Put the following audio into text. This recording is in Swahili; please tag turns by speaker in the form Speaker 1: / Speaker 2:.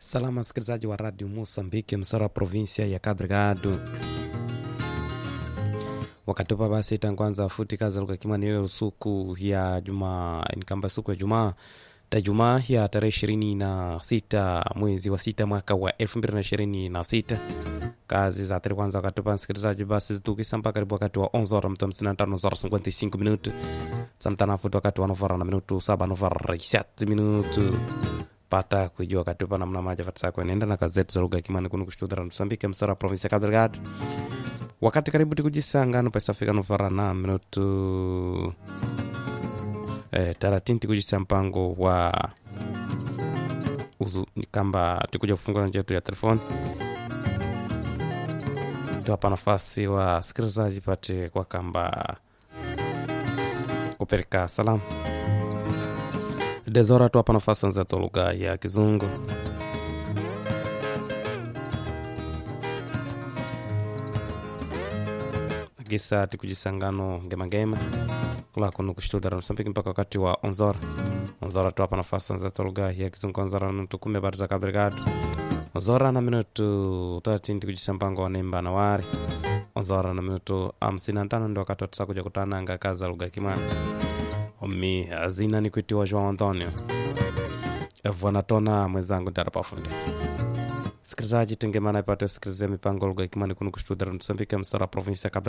Speaker 1: Salama msikilizaji wa radio Mosambiki, msara wa provinsia ya Cabo Delgado. Wakati upa basi tangwanza futi kazi lugha kimani ile usiku ya juma nikamba siku ya Jumaa ta Jumaa ya tarehe ishirini na sita mwezi wa sita mwaka wa elfu mbili na ishirini na sita kazi za tari kwanza wakati upa msikilizaji basi zitukisa mpaka karibu wakati wa 11 horas mto 55 horas 55 minuto samtana futi wakati wa novara na minuto 7 novara 7 minuto pata kujua katupa namna maja fatisa kuenenda na gazeti za lugha ya kimani kunu kushtudhara msambike msara wa provinsi ya Cabo Delgado wakati karibu tikujisangano pesafika novara na minuto eh, taratini tikujisa mpango wa uzu kamba tikuja kufungua njia yetu ya telefoni tuwapa nafasi wa sikilizaji pate kwa kamba kupeleka salamu dezora tuwapa nafasi nzetu lugha ya kizungu gisa tikujisangano ngemangema kulakuno kushtudhara msambiki mpaka wakati wa onzora onzora tuwapa nafasi nzetu lugha ya kizungu onzora nutukume habari za Cabo Delgado onzora na minutu tatini tikujisa mpango wa nemba na wari onzora na minutu hamsini na tano ndio wakati watisa kuja kutananga kazi za lugha ya kimani omi azina ni kuitiwa João Antonio vanatona mwenzangu ndarapafundi sikilizaji tengemana ipate usikilize mipango lugha ikimani kunu kushtudhara msambika msara provinsi ya Cabo